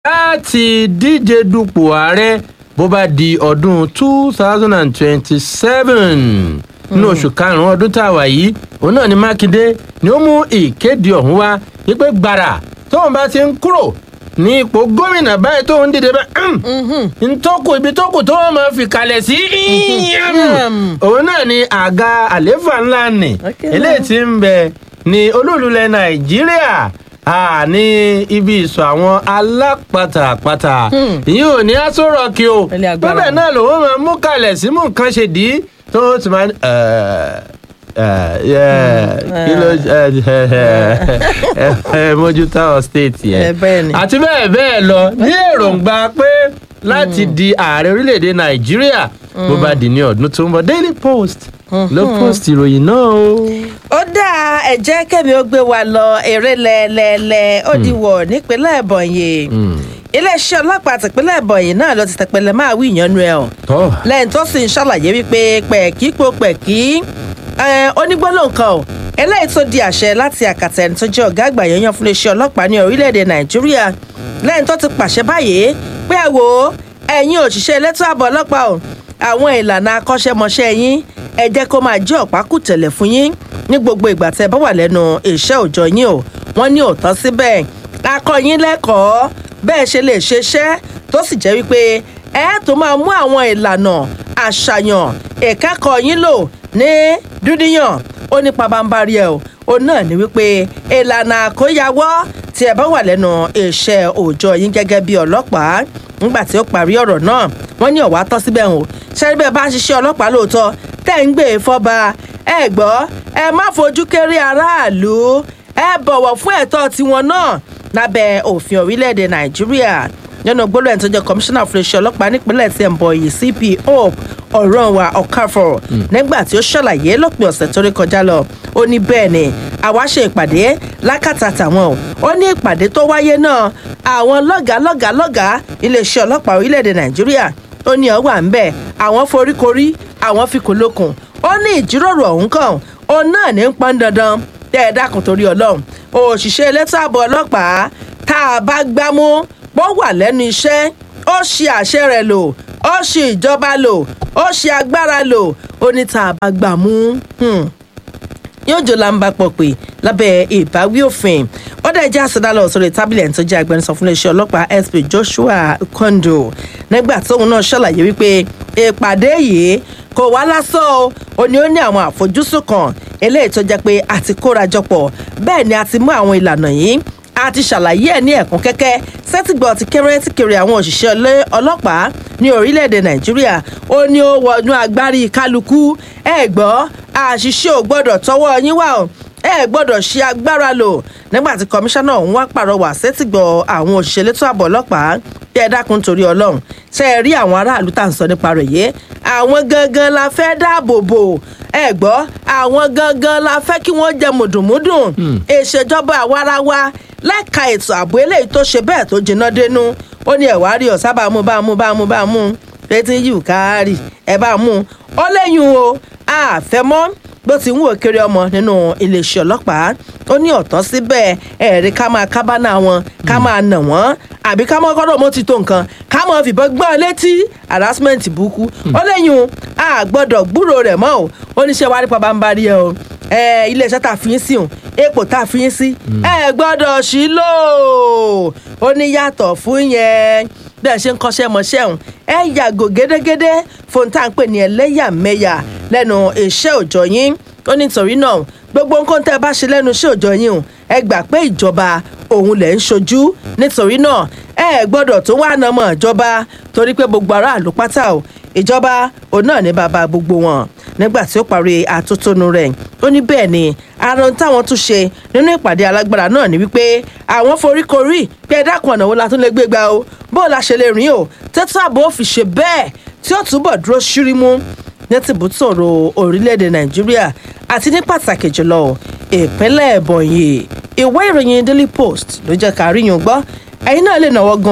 láti díje dupò ààrẹ bó bá di ọdún two thousand and twenty-seven nínú oṣù karùn-ún ọdún tá a wà yìí òun náà ni mákindé ni ó mú ìkéde ọ̀hún wá wípé gbàrà tóun bá ti ń kúrò ní ipò gómìnà báyìí tóun dìde bá ntọ́kù ibi tókù tó wọ́n máa fi kalẹ̀ sí òun náà ni àga àléfà ńlá nì eléyìí ti ń bẹ ní olúùlúlẹ̀ nàìjíríà a ní ibi ìsọ àwọn alápatà àpatà ìyẹn ò ní aṣọ rọọkì o bẹ́ẹ̀ náà lòun máa mú kalẹ̀ sí mú nǹkan ṣe dì í tó ti máa ní kí ló mójútó àwọn state yẹn àti bẹ́ẹ̀ bẹ́ẹ̀ lọ ní èròǹgbà pé láti di ààrẹ orílẹ̀-èdè nàìjíríà bó bá di ní ọdún tó ń bọ̀ daily post ló post ìròyìn náà o. ó dáa ẹ jẹ́ kẹ́mi ó gbé wa lọ eré lẹ́ẹ̀lẹ́ẹ̀lẹ́ ó di wọ̀ nípínlẹ̀ ẹ̀bọ̀nyì iléeṣẹ́ ọlọ́pàá tìpínlẹ̀ ẹ̀bọ̀nyì náà ló ti tẹpẹlẹ máa wí ìyanu ẹ̀ ọ́ lẹ́yìn tó sì ń ṣàlàyé wípé pẹ̀kí po pẹ̀kí onígbólóhùn kan ò eléyìí tó di àṣẹ láti àkàtà ẹni tó jẹ́ ọ̀gá àgbà yanyan fún iléeṣẹ́ ọlọ́pàá ní orílẹ̀-èdè nàìjíríà lẹ́yìn tó ti pàṣẹ báyìí pé ẹ wò ó ẹ̀yin òṣìṣẹ́ elétò ààbò ọlọ́pàá ò àwọn ìlànà akọ́ṣẹ́mọṣẹ́ yín ẹ jẹ́ kó máa jẹ́ ọ̀pákùtẹ̀lẹ̀ fún yín ní gbogbo ìgbà tẹ́ bá wà lẹ́nu iṣẹ́ òòjọ́ yín o wọ́n ní òótọ́ síbẹ̀ akọ yín lẹ́kọ̀ọ́ bẹ́ẹ̀ ṣe lè ṣeṣẹ́ tó sì jẹ́ wípé ẹ tó máa mú àwọn ìlànà àṣàyàn ìkẹ́kọ̀ọ́ yín lò ní dúdíyàn ó ní pabambarí ẹ o ó náà ní wípé ìlànà àkóyawọ́ tí ẹ bá wà lẹ́nu iṣẹ́ òòjọ́ yín gẹ́gẹ́ bí ọlọ́pàá nígbà tí ó parí ọ̀rọ̀ náà wọ́n ní ọ̀wá tọ́ síbẹ̀ o ṣẹ́rí bẹ́ẹ̀ bá ń ṣiṣẹ́ ọlọ́pàá lóòótọ́ tẹ́ ń gbé e fọ́ba ẹ gbọ́ ẹ má fojú kéré aráàlú ẹ bọ̀wọ̀ fún ẹ̀tọ́ tiwọn náà lábẹ́ òfin orílẹ̀-èdè nàìjíríà nínú gbólóhùn tó jẹ́ kọmíṣánná fún iléeṣẹ́ ọlọ́pàá nípínlẹ̀ tí ń bọ̀ yìí cp hope ọ̀rọ̀wà ọ̀káfọ̀ nígbà tí ó ṣàlàyé lópin ọ̀sẹ̀ tó rí kọjá lọ ó ní bẹ́ẹ̀ ni àwa ṣe ìpàdé lákàtà tàwọn o ó ní ìpàdé tó wáyé náà àwọn lọ́gàá lọ́gàá lọ́gàá iléeṣẹ́ ọlọ́pàá orílẹ̀-èdè nàìjíríà ó ní ọwà ń bẹ̀ àwọn foríkorí àwọn fikùn lókun ó ní ìjíròrò ọ̀hún kan òun náà ní ń pọn dandan tẹ́ ẹ dákun torí ọlọ́run òṣìṣẹ́ elétò ààbò ọlọ́pàá tá a bá gbámú bó wà lẹ́nu iṣẹ́ ó ṣe àṣẹ rẹ̀ lò ó ṣe ìjọba lò ó ṣe agbára lò ó ní tá a bá gbà mú yóò jọ lamba pọ̀ pé lábẹ́ ìbáwí òfin ó dẹ̀ jẹ́ àsọdálọ̀ sórí tábìlì ẹni tó jẹ́ agbẹnusọ fún iléeṣẹ́ ọlọ́pàá sp joshua kondo nígbà tóun náà ṣàlàyé wípé ìpàdé yìí kò wá lásán o ò ní ó ní àwọn àfojúsùn kan eléyìí tó jẹ́ pé a ti kórajọpọ̀ bẹ́ẹ̀ ni a ti mú àwọn ìlànà yìí a ti ṣàlàyé ẹ̀ ní ẹ̀kún kẹ́kẹ́ sẹ́tìgbọ̀ ti kéré tí kiri àwọn òṣìṣẹ́ ọlọ́pàá ní orílẹ̀-èdè nàìjíríà ó ní ó wọnú agbárí kálukú ẹ gbọ́ àṣìṣe ò gbọ́dọ̀ tọwọ́ yín wá o ẹ gbọ́dọ̀ ṣe agbára lò nígbà tí kọmíṣánná ọ̀hún wá pàrọwà sẹ́tìgbọ̀ àwọn òṣìṣẹ́ elétò ààbò ọlọ́pàá bí ẹ dákun torí ọlọ́run ṣe é rí àwọn aráàlú tá à ń sọ nípa rẹ̀ yé àwọn gangan la fẹ́ dáàbò bò ẹ gbọ́ àwọn gangan la fẹ́ kí wọ́n jẹ mùdùnmúdùn ìṣèjọba àwarawa lẹ́ka ètò ààbò eléyìí tó ṣe bẹ́ẹ̀ tó jiná dénú ó ní ẹ̀wá rí ọ̀sá bá mú bá mú bá mú bá mú létí yìí káàárì ẹ̀ bá mú ó lẹ́yìn o àfẹ́mọ́ bó ti ń wò kiri ọmọ nínú iléeṣẹ́ ọlọ́pàá ó ní ọ̀tọ́ síbẹ̀ ẹ̀rí ká máa kábánà wọn ká máa nà wọ́n àbí ká máa kọ́dọ̀ mọ́ ti tó nǹkan ká máa fìbọn gbọ́n létí harassment burúkú ó lẹ́yìn o a gbọ́dọ̀ gbúrò rẹ̀ mọ́ o ó ní ṣe wá rí pa bá ń bá rí ẹ o iléeṣẹ́ tá a fi yín sí o epo tá a fi yín sí ẹ gbọ́dọ̀ sí lò ó ní yàtọ̀ fún yẹn bẹ́ẹ̀ ṣe ń kọ́ṣẹ́ mọṣẹ́ òun ẹ yàgò gédégédé fún tá à ń pè ní ẹlẹ́yàmẹ̀yà lẹ́nu iṣẹ́ òòjọ́ yín ó ní torí náà gbogbo nǹkan tẹ́ ẹ bá ṣe lẹ́nu iṣẹ́ òòjọ́ yín o ẹ gbà pé ìjọba òun lẹ̀ ń ṣojú nítorí náà ẹ gbọ́dọ̀ tó wà náà mọ̀ ìjọba torí pé gbogbo aráàlú pátá o ìjọba òun náà ní bàbá gbogbo wọn nígbà tí ó parí àtótónu rẹ̀ ó ní bẹ́ẹ̀ ni ara ohun táwọn tún ṣe nínú ìpàdé alágbára náà ni wípé àwọn foríkorí pé ẹ dákun ọ̀nà wo la tún lè gbé gbà o bó la ṣe lè rìn o tètè ààbò fi ṣe bẹ́ẹ̀ tí ó túbọ̀ dúró ṣírímú ní tìbútòrò orílẹ̀-èdè nàìjíríà àti ní pàtàkì jùlọ ìpínlẹ̀ ẹ̀bọ̀nyì ìwé ìròyìn daily post ló jẹ́ ká ríyìn gbọ́ ẹ̀yin náà lè náwó gan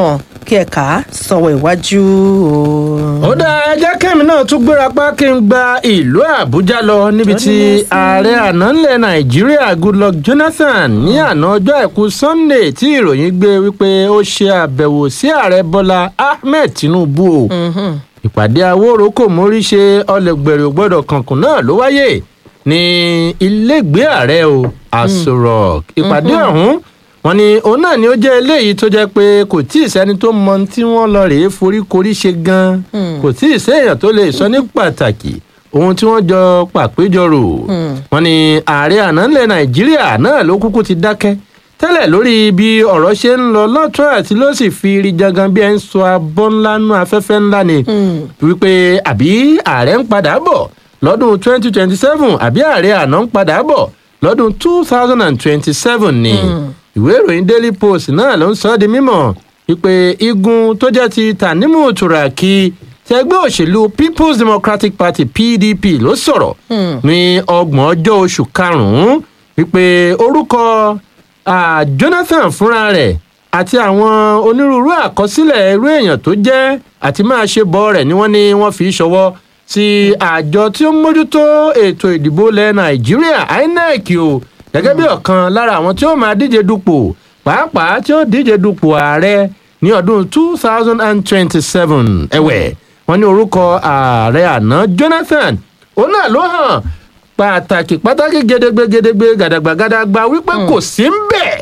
kí ẹ kà á sọ̀wọ́ iwájú o. ó dá ẹjẹ́ kẹ́mi náà tún gbéra pa kí n gba ìlú àbújá lọ níbi tí ààrẹ àná ńlẹ̀ nàìjíríà goodluck jonathan ní àná ọjọ́ àìkú sunday tí ìròyìn gbé wípé ó ṣe àbẹ̀wò sí ààrẹ bọ́lá ahmed tinubu o ìpàdé awóró kò mórí ṣe ọlẹgbẹrẹ ògbọdọ kankun náà ló wáyé ní ilégbèé ààrẹ o aso rock ìpàdé ọhún wọn ni òun náà ni ó jẹ eléyìí tó jẹ pé kò tí ì sẹni tó mọ tí wọn lọ rèé foríkorí ṣe gan kò tí ì séèyàn tó lè sọ ní pàtàkì ohun tí wọn jọ pàpéjọrò wọn ni ààrẹ àná ńlẹ nàìjíríà náà ló kúkú ti dákẹ́ tẹ́lẹ̀ lórí bí ọ̀rọ̀ ṣe ń lọ lọ́tún àti ló sì fi rí jangan bí ẹ ń sọ abọ́ ńlá nú afẹ́fẹ́ ńlá ni wípé àbí ààrẹ ń padà bọ̀ lọ́dún 2027 àbí ààrẹ àná ń padà bọ̀ lọ́dún 2027 ni ìwé ìròyìn daily post náà ló ń sọ ọ́ di mímọ̀ wípé igun tó jẹ́ ti tanimu turaki ti ẹgbẹ́ òṣèlú people's democratic party pdp ló sọ̀rọ̀ ní ọgbọ̀n ọjọ́ oṣù karùn-ún wípé orúkọ Ah, jonathan fúnra rẹ̀ àti àwọn onírúurú àkọsílẹ̀ irú èèyàn tó jẹ́ àti máa ṣe bọ́ rẹ̀ ni wọ́n ní wọ́n fi ṣọwọ́ sí àjọ tí ó ń mójútó ètò ìdìbò ilẹ̀ nàìjíríà inec o gẹ́gẹ́ bí ọ̀kan lára àwọn tí ó máa díje dupò pàápàá tí ó díje dupò ààrẹ ní ọdún two thousand and twenty-seven ẹ̀wẹ̀ wọ́n ní orúkọ ààrẹ àná jonathan òun náà ló hàn pàtàkì pàtàkì gedegbe gedegbe gàdàgbà gàdàgbà wípé kò sí ń bẹ̀.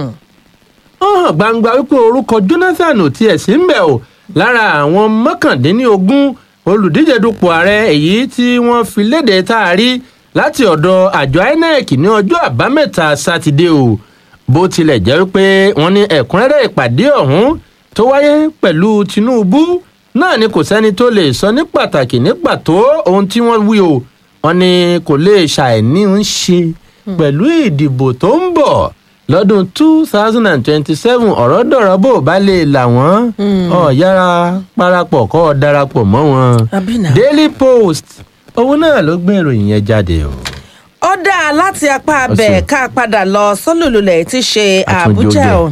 ó hàn gbangba wípé orúkọ jonathan ò tiẹ̀ sí ń bẹ̀ o lára àwọn mọ́kàndínlógún olùdíje dupò ààrẹ èyí tí wọ́n fi léde tá a rí láti ọ̀dọ̀ àjọ inec ní ọjọ́ àbámẹ́ta sátidé o bó tilẹ̀ jẹ́ wípé wọ́n ní ẹ̀kúnrẹ́rẹ́ ìpàdé ọ̀hún tó wáyé pẹ̀lú tinubu náà ni kò sẹ́ni tó lè sọ ní pàtàkì ní pàtó ohun tí wọ́n wí o wọn ní kò lè ṣàìní ń ṣe pẹ̀lú ìdìbò tó ń bọ̀ lọ́dún two thousand and twenty-seven ọ̀rọ̀ dọ̀rọ̀ bò bá lè là wọ́n ọ̀ yára parapọ̀ kọ́ ọ darapọ̀ mọ́ wọn. daily post owó náà ló gbé ìròyìn yẹn jáde o. ó dáa láti apá abẹ ká padà lọ sọlùlùlẹ̀ tí ṣe àbújá o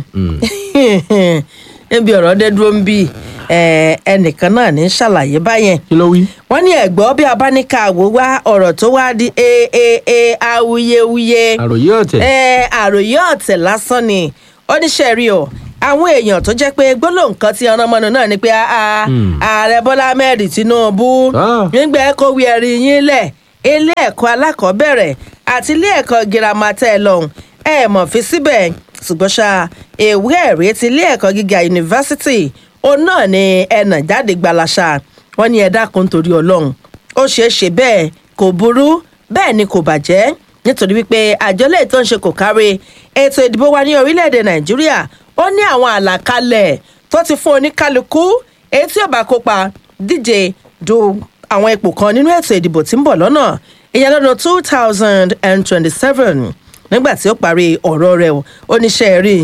níbi ọ̀rọ̀ dé dúró ń bì ẹnìkan náà ní ṣàlàyé báyẹn. kí ló wí. wọ́n ní ẹ̀gbọ́ bí abáníkà wò wá ọ̀rọ̀ tó wá di aaa awuyewuye. àròyé ọ̀tẹ̀. ẹ àròyé ọ̀tẹ̀ lásán ni oníṣẹ́ rí o àwọn èèyàn tó jẹ́ pé gbólóhùn kan tí ọ̀nà mọ́nu náà ni pé ààrẹ bọ́lá ahmed tinubu nígbà kó wí ẹ̀rí yín lẹ̀ ilé ẹ̀kọ́ alákọ̀ọ́bẹ̀rẹ̀ àti ilé ẹ̀kọ́ girama tẹ́ ẹ lọ́hùn ẹ̀ mọ̀ fi síbẹ̀ ṣùgbọ́n ṣá ìwé ẹ̀rí ti ilé ẹ̀kọ́ gíga yunifásitì òun náà ni ẹnà jáde gbalasa wọn ní ẹ dákun torí ọlọrun ó ṣeé ṣe bẹẹ kò burú bẹẹ ni kò bàjẹ́ nítorí wípé àjọ lè tó ń ṣe kò kárí ètò ìdìbò wa ní orílẹ̀-èdè nàìjíríà ó ní àwọn àlàkalẹ̀ tó ti fún oníkálukú èyí tí yóò bá kópa díje du àwọn ipò kan nínú ètò ìdìbò tí ń bọ̀ lọ́nà ìyẹn lọ́dún two thousand and twenty-seven nígbà tí ó parí ọ̀rọ̀ rẹ̀ oníṣẹ́ rí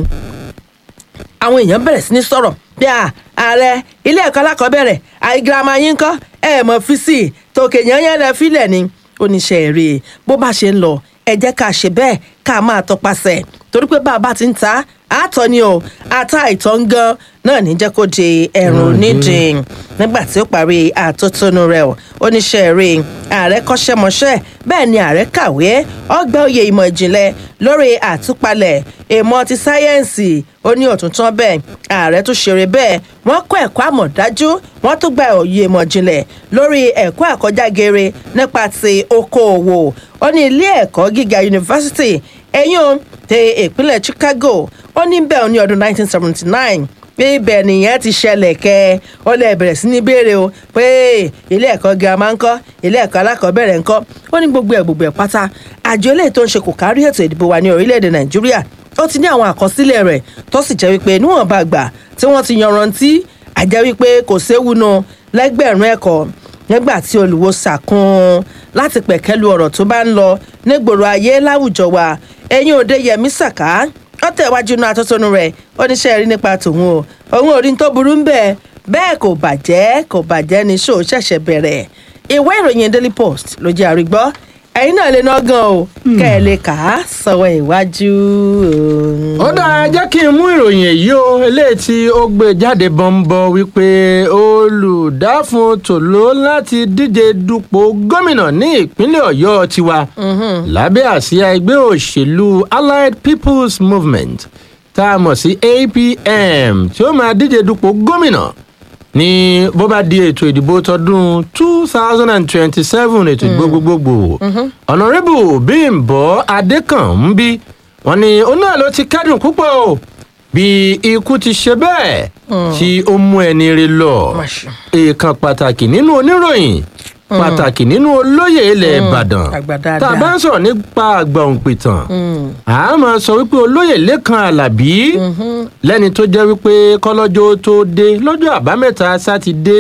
àwọn èèyàn bẹ̀rẹ̀ sí ní sọ̀rọ̀ bí a ààrẹ ilé ẹ̀kọ́ alákọ̀ọ́bẹ̀rẹ̀ àìgírámà yín kọ́ ẹ̀ mọ̀ fi sí i tòkè yẹn lẹ fílẹ̀ ni oníṣẹ́ èrè bó bá ṣe ń lọ ẹ jẹ́ ká ṣe bẹ́ẹ̀ ká máa tọpasẹ̀ torí pé bá a bá ti ń ta àtọ̀ ni o ata ìtọ́ ń gan náà ní jẹ́ kó di ẹ̀rùn onídìí nígbà tí ó parí àtótónu rẹ̀ o oníṣẹ́ èrè ààrẹ kọ́ṣẹ́mọṣẹ́ bẹ́ẹ̀ ni ààrẹ kàwé ọgbà oyè ìmọ̀ ìjìnlẹ̀ lórí àtúpalẹ̀ ìmọ̀ ti sáyẹ́ǹsì ó ní òtúntàn bẹ́ẹ̀ ààrẹ tún ṣeré bẹ́ẹ̀ wọ́n kọ́ ẹ̀kọ́ àmọ̀dájú wọ́n tún gba òye ìmọ̀ ìjìnlẹ̀ lórí ẹ̀kọ́ àkọjágere nípa ti okòòwò ó ní ilé ẹ̀kọ́ gíga yunifásitì ẹ̀yìn o ti ìpínlẹ̀ chicago ó ní bẹ́ẹ̀ ní ọdún 1979 pé ibẹ̀ nìyẹn ti ṣẹlẹ̀ kẹ́ ọ lè bẹ̀rẹ̀ sí ní béèrè o pé ilé ẹ̀kọ́ girama ńkọ́ ilé ẹ̀kọ́ alákọ̀ọ́bẹ̀rẹ̀ ńkọ́ ó ní gbogbo ẹ̀ gbogbo ẹ̀ pátá àjọ eléyìí tó ń ṣe kò kárí ètò ìdìbò wa ní orílẹ̀-èdè nàìjíríà ó ti ní àwọn àkọsílẹ̀ rẹ̀ tó sì jẹ́ wípé níwọ̀nba àgbà tí wọ́n ti yanrantí àjẹ́ wípé kò séwu nu lẹ́gbẹ̀rún ẹ̀kọ́ nígbà tí olùwo sàkún láti pẹ̀kẹ́lu ọ̀rọ̀ tó bá ń lọ nígboro ayé láwùjọ wa ẹ̀yin òde yẹmí sàká ó tẹ̀wájú inú atótónu rẹ̀ ó níṣẹ́ rí nípa tòun o òun ò rí tó burú ń bẹ̀ bẹ́ẹ̀ kò bàjẹ́ kò bàjẹ́ ní ṣó ṣẹ̀ṣẹ̀ bẹ̀rẹ̀ ìwé ìròyìn daily post ló jẹ́ àrígbọ́ ẹ̀yin náà lè ná gan o kẹ́ ẹ lè kà á sọ̀wọ́ ìwájú. ó dáa jẹ́ kí n mú ìròyìn èyí o eléyìí tí ó gbé jáde bọ́ńbọ́ wípé olùdáfún tòló láti díje dupò gómìnà ní ìpínlẹ̀ ọ̀yọ́ tiwa lábẹ́ àsíá ẹgbẹ́ òṣèlú allied people's movement tá a mọ̀ sí apm tí ó máa díje dupò gómìnà ní bó bá di ètò ìdìbò tọdún two thousand and twenty-seven ètò ìdìbò gbogbogbò ọ̀nàrẹ́bù bímbọ́ adékànmí wọn ni òun náà ló ti kẹ́dùn púpọ̀ o bí ikú ti ṣe bẹ́ẹ̀ tí ó mú ẹni rè lọ Máṣe. èèkàn pàtàkì nínú oníròyìn pàtàkì nínú olóyè ilẹ̀ ìbàdàn àgbà tá a dáadáa. bá ń sọ̀rọ̀ nípa àgbà òǹpìtàn a máa sọ wípé olóyè lẹ́kan alábí lẹ́ni tó jẹ́ wípé kọ́lọ́jọ́ tó dé lọ́jọ́ àbámẹ́ta sátidé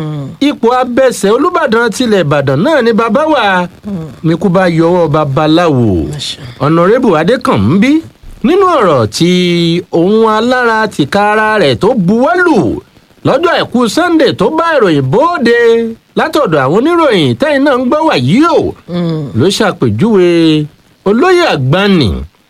ipò abẹ́sẹ̀ olùbàdàn tilẹ̀ ìbàdàn náà ni bàbá wa ní kú bá yọwọ́ babaláwo ọ̀nàrẹ́bù adékànmí nínú ọ̀rọ̀ tí òun alára tìkára rẹ̀ tó buwọ́lù lọ́jọ́ àìkú sunday tó bá ìròyìn bóde látọ̀dọ̀ àwọn oníròyìn tẹ́yìn náà ń gbọ́ wà yìí o ló ṣàpèjúwe olóyè àgbànì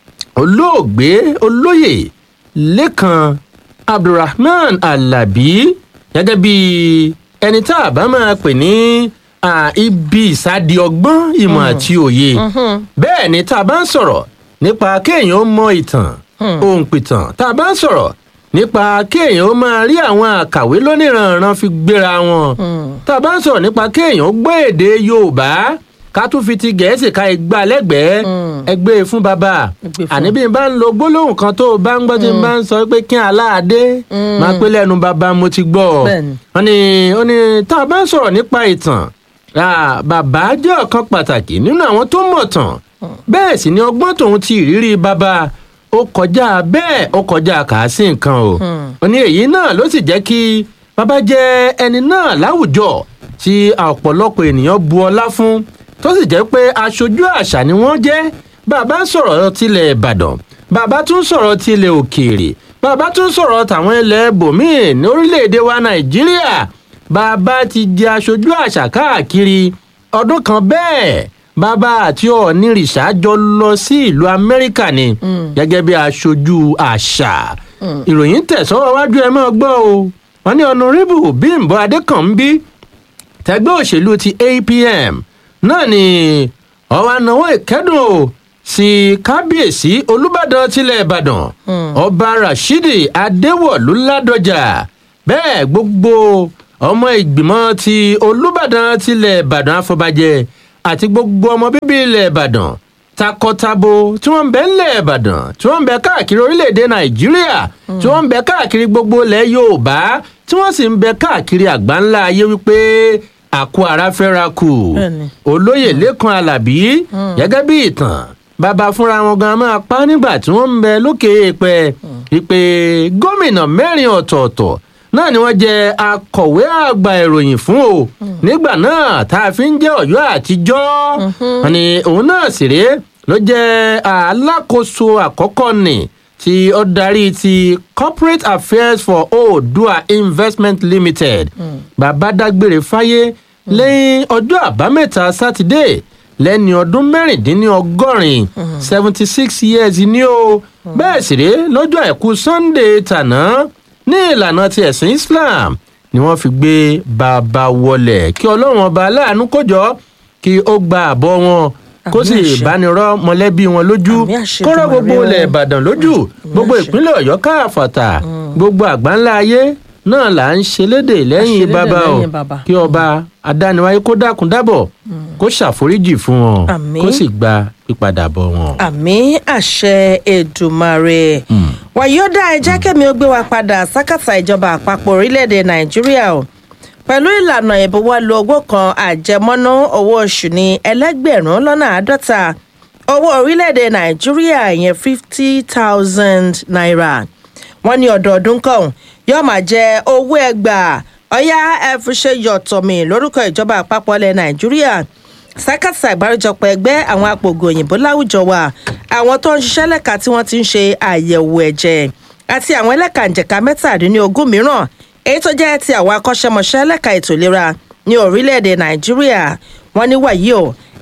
olóògbé olóyè lẹ́kan abdulrahman alabi gẹ́gẹ́ bí ẹni tá a bá máa pè ní à, ibi ìsádi ọgbọ́n ìmọ̀ àti òye bẹ́ẹ̀ ni tá a bá ń sọ̀rọ̀ nípa kéèyàn ó mọ ìtàn ohun pìtàn tá a bá ń sọ̀rọ̀ nípa kéèyàn ó máa rí àwọn àkàwé lóníranran fi gbéra wọn tá a bá ń sọ̀rọ̀ nípa kéèyàn ó gbọ́ èdè yorùbá ká tún fi ti gẹ̀ẹ́sì ká igbá lẹ́gbẹ̀ẹ́ ẹgbẹ́ fún bàbá Ẹgbẹ́ fún. àní bí n bá ń lo gbólóhùn kan tó o bá ń gbọ́ tí n bá ń sọ pé kí aláàdé máa pé lẹ́nu bàbá mo ti gbọ́ ọ Bẹ́ẹ̀ni. wọ́n ní ó ní tá a bá ń sọ̀rọ̀ nípa ìtàn ah, bàbá jẹ́ ọ̀kan pàtàkì nínú àwọn tó mọ̀ tàn bẹ́ẹ̀ sì ni ọgbọ́n tòun ti ìrírí bàbá ó kọjá bẹ́ẹ̀ ó kọjá kàásì nǹkan o ó ní èyí náà ló sì jẹ́ kí bàbá jẹ́ ẹni náà láwùjọ tí ọ̀pọ̀lọpọ̀ ènìyàn bu ọlá fún tó sì jẹ́ pé aṣojú àṣà ni wọ́n jẹ́ bàbá ń sọ̀rọ̀ tilẹ̀ ìbàdàn bàbá tún sọ̀rọ̀ tilẹ̀ òkèèrè bàbá tún sọ̀rọ̀ tàwọn ilẹ̀ bòmíì ní orílẹ̀-èdè wa nàìjíríà bàbá ti di aṣojú àṣà káàkiri ọdún kan bẹ́ẹ̀ bàbá àti ọ̀nìrìṣà jọ lọ sí ìlú amẹ́ríkà ni gẹ́gẹ́ bí aṣojú àṣà ìròyìn tẹ̀sọ́wọ́ wájú ẹ máa gbọ́ o wọ́n ní ọ̀nàrẹ́bù bímbọ adékànbí tẹgbẹ́ òṣèlú ti apm náà ni ọwọ́ anáwó ìkẹ́dùn o sí kábíyèsí olùbàdàn tilẹ̀ ìbàdàn ọba rashidi adéwọ̀lú ládọjà bẹ́ẹ̀ gbogbo ọmọ ìgbìmọ̀ ti olùbàdàn tilẹ̀ ìbàdàn afọbajẹ àti gbogbo ọmọ bíbí ilẹ̀ ìbàdàn takọtabo tí wọ́n ń bẹ ńlẹ̀ ìbàdàn tí wọ́n ń bẹ káàkiri orílẹ̀-èdè nàìjíríà tí wọ́n ń bẹ káàkiri gbogbo ilẹ̀ yorùbá tí wọ́n sì ń bẹ káàkiri àgbáńlá ayé wípé àkó ara fẹ́ra kù Bẹ́ẹ̀ni. olóyè lẹ́kan alábí gẹ́gẹ́ bí ìtàn bàbá fúnra wọn gan máa pa nígbà tí wọ́n ń bẹ lókè èèpẹ̀ wípé gómìnà mẹ́rin ọ̀tọ̀ọ̀tọ̀ náà ni wọ́n jẹ́ akọ̀wé àgbà ìròyìn fún o nígbà náà tá a fi ń jẹ́ ọ̀yọ́ àtijọ́ wọn ni òun náà sì rèé ló jẹ́ alákòóso àkọ́kọ́ nì tí ó darí ti corporate affairs for oodua investment limited bàbá dágbére fáyé lẹ́yìn ọjọ́ àbámẹ́ta sátidé lẹ́ni ọdún mẹ́rìndínlọ́gọ́rin seventy six years ni ó bẹ́ẹ̀ sì rèé lọ́jọ́ àìkú sunday tàná ní ìlànà ti ẹ̀sìn islam ni wọ́n fi gbé bàbá wọlẹ̀ kí ọlọ́run ọba aláàánú kójọ kí ó gba àbọ̀ wọn kó sì Àmín àṣẹ. bánirọ́ mọ̀lẹ́bí wọn lójú Àmín àṣẹ kọ́rọ́ Èdùmàrè gbogbo o. ilẹ̀ ìbàdàn lójú gbogbo àṣẹ. ìpínlẹ̀ ọ̀yọ́ káàfàtà gbogbo àgbáńlá ayé náà là ń ṣe lédè lẹ́yìn lédè bàbá o lẹ́yìn bàbá. kí ọba adániwáyé kó dákun dábọ̀ kó ṣàforíjì fún wọn Àmín. kó sì gba ìpadàbọ̀ wọn. àmì àṣẹ èdùmarè wàyíọ́dà ẹ jẹ́ kẹ́mi ó gbé wa padà sákàtà ìjọba àpapọ̀ orílẹ̀-èdè nàìjíríà o pẹ̀lú ìlànà ìbuwọ́lù owó kan àjẹmọ́nú owó oṣù ní ẹlẹ́gbẹ̀rún lọ́nà àádọ́ta owó orílẹ̀-èdè nàìjíríà yẹn fifty thousand naira wọ́n ní ọdọọdún kan yóò máa jẹ owó ẹgbàá ọ̀yá ẹ fi ṣe yọ̀tọ̀mì lórúkọ ìjọba àpapọ̀ ilẹ̀ nàìjíríà sákàtà ìgbàrújọpọ̀ ẹgbẹ́ àwọn apògùn òyìnbó láwùjọ wa àwọn tó ń ṣiṣẹ́ lẹ́ka tí wọ́n ti ń ṣe àyẹ̀wò ẹ̀jẹ̀ àti àwọn ẹlẹ́kànjẹ̀ka mẹ́tàdínlógún mìíràn èyí tó jẹ́ ti àwọn akọ́ṣẹ́mọṣẹ́ lẹ́ka ètò ìlera ní orílẹ̀-èdè nàìjíríà wọ́n ní wàyí o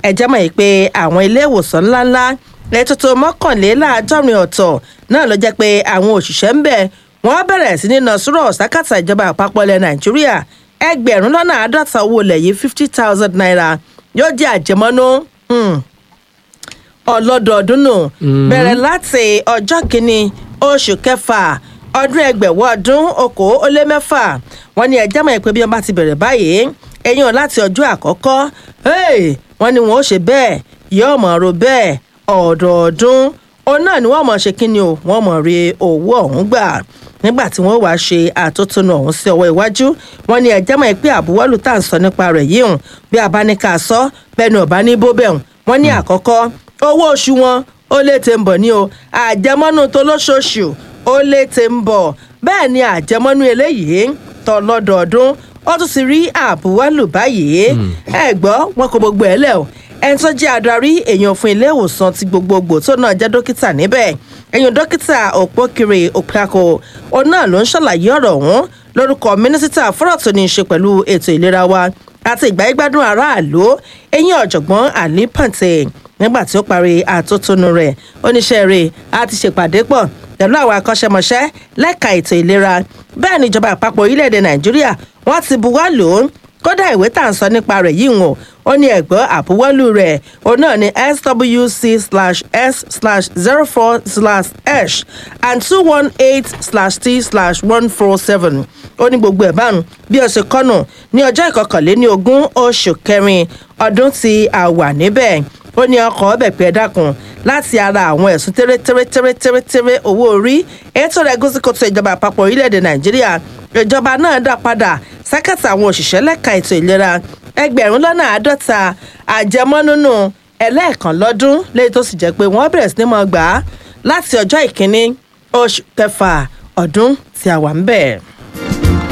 ẹ̀jẹ̀ mọ̀ yìí pé àwọn ilé ìwòsàn ńláńlá lẹ́tọ́tọ́ mọ́kànléláàádọ́rin ọ̀tọ̀ náà ló jẹ́ pé àwọn òṣìṣẹ́ ń bẹ̀ wọ́n bẹ̀rẹ̀ sí ní na sùúrọ̀ sákàtà ìjọba àpapọ̀ ilẹ̀ nàìjíríà ẹgbẹ̀rún lọ́nà àádọ́ta owó ilẹ̀ yìí fifty thousand naira yóò jẹ́ àjẹmọ́nú ọlọ́dọọdún nù bẹ̀rẹ̀ láti ọjọ́ kìíní oṣù kẹfà ọdún ẹgbẹ̀wọ́ ọdún okòó ó lé mẹ́fà wọ́n ní ẹjẹ́ mọ̀ pé bí wọ́n bá ti bẹ̀rẹ̀ báyìí ẹ̀yìn láti ọjọ́ àkọ́kọ́ wọ́n ní wọn ó ṣe bẹ́ẹ̀ yóò mọ̀ ro bẹ́ẹ̀ ọ̀dọọdún òun náà ni wọ́n mọ̀ ṣe kí ni o wọ́n mọ̀ rí owó ọ̀hún gbà nígbà tí wọ́n wáá ṣe àtótónu ọ̀hún sí ọwọ́ iwájú wọ́n ní ẹjẹ́ mọ̀ pé àbúwọ́lù tá à ń sọ nípa rẹ̀ yìí hùn bí a bá ní ká sọ bẹ́ẹ̀ ni ọ̀bá ní bóbẹ̀ hùn wọ́n ní àkọ́kọ́ owó oṣù wọn ó lè tè ń bọ̀ ní o àjẹmọ́nú tó lóṣooṣù ó lè tè ń bọ̀ bẹ́ẹ̀ ni àjẹmọ́nú eléyìí tọ́ lọ́dọọdún ó tún ti rí àbúwọ́lù báyìí ẹ gbọ́ wọn kò gbogbo ẹ̀ lẹ̀ o ẹni tó jẹ́ adarí èèyàn fún ilé ìwòsàn ti gbogbogbò tó náà jẹ́ dókítà níbẹ̀ èèyàn dókítà òpókiri òpákó òun náà ló ń ṣàlàyé ọ̀rọ̀ ọ̀hún lórúkọ mínísítà fọ́rọ̀ tó ní í ṣe pẹ̀lú ètò ìlera wa àti ìgbáyégbádùn aráàlú eyín ọ̀jọ̀gbọ́n àlí pàǹtẹ̀ nígbà tí ó parí àtótónu rẹ̀ oníṣẹ́ rẹ̀ á ti ṣèpàdé pọ̀ pẹ̀lú àwọn akọ́ṣẹ́mọṣẹ́ lẹ́ka ètò ìlera bẹ́ẹ̀ ni ìjọba àpapọ̀ orílẹ̀-èdè nàìjíríà wọ́n ti buwọ́ lò ó kódà ìwé tà ń sọ nípa rẹ̀ yìí wọ̀n ó ní ẹ̀gbọ́n àbúwọ́lù rẹ̀ òun náà ní swc slash s slash zero four slash h and two one eight slash t slash one four seven ó ní gbogbo ẹ̀ bánu bí ó ṣe kọ́nù ní ọjọ́ ìkọkànléní ogún oṣù kẹrin ọdún tí a wà níbẹ̀ ó ní ọkọ̀ ọbẹ̀ pé ẹ dákun láti ara àwọn ẹ̀sùn tẹ́rẹ́tẹ́rẹ́tẹ́rẹ́tẹ́rẹ́ owó orí ètò rẹ̀ gúúsùkòtò ìjọba àpapọ̀ orílẹ̀-èdè nàìjíríà ìjọba náà dá padà sákàtà àwọn òṣìṣẹ́ lẹ́ka ètò ìlera ẹgbẹ̀rún lọ́nà àádọ́ta àjẹmọ́núnú ẹlẹ́ẹ̀kan lọ́dún lẹ́yìn tó sì jẹ́ pé wọ́n bẹ̀rẹ̀ sí ní mọ́ gbà á láti ọjọ́ ìkíní oṣù kẹfà ọdún tí a wà ń bẹ̀.